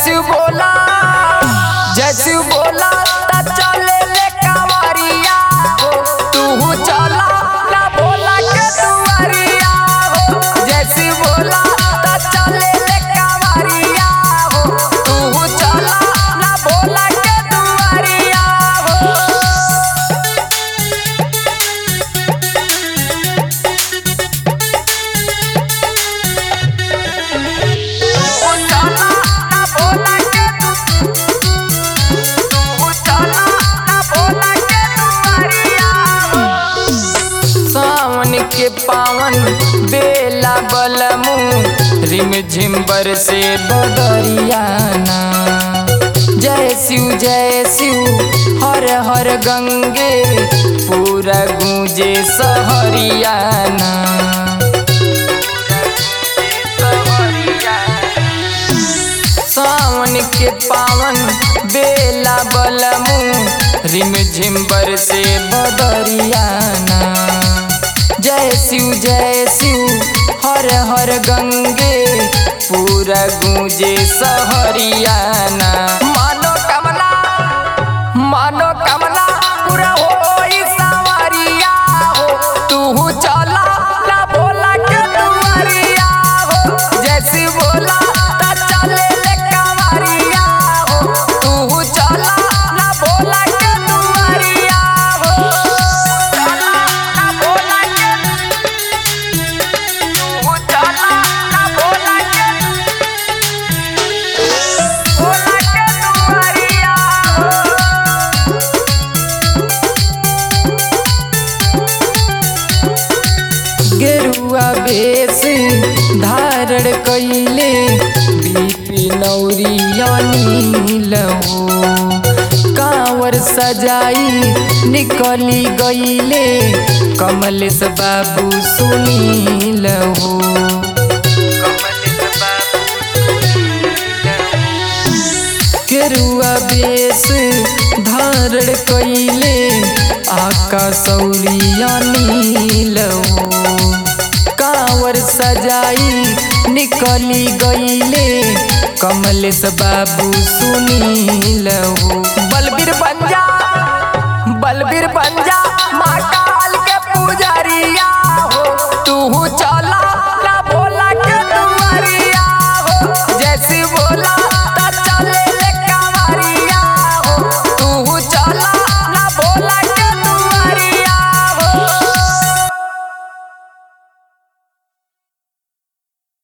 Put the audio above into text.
जैसे बोला जैसे बोला ता चले ले कांवरिया हो तू चला ना बोला के दुआरिया हो जैसे बोला ता चले ले कांवरिया हो तू चला ना बोला के दुआरिया हो सावन के पावन बेला बलमू रिम झिम्बर से बदरियाना जय शिव जय शिव हर हर गंगे पूरा गूंजे सहरियाना सावन के पावन बेला बलमू रिम झिम्बर से बदरियाना जय शिव जय शिव हर हर गंगे पूरा गूंजे सहरियाना मानो कमला मानो कमला पूरा हो सावरिया हो तू चला ना बोला के दुआरिया हो जैसी बोला ता चले ले कांवरिया हो तू चला ना बोला के दुआरिया हो चला ना बोला के तू चला ना बोला के बोला के दुआरिया हो गेरुआ बेस धारण कैले बीपी नौरियानी लहो कांवर सजाई निकली गईले कमलेश बाबू सुनी लहो केरुआ बेस धारण कैले आका सौरिया नीलवो कांवर सजाई निकली गईले कमलेश बाबू सुनीलवो बलबीर बंजा बलबीर बंजा माँ काल के पुजारिया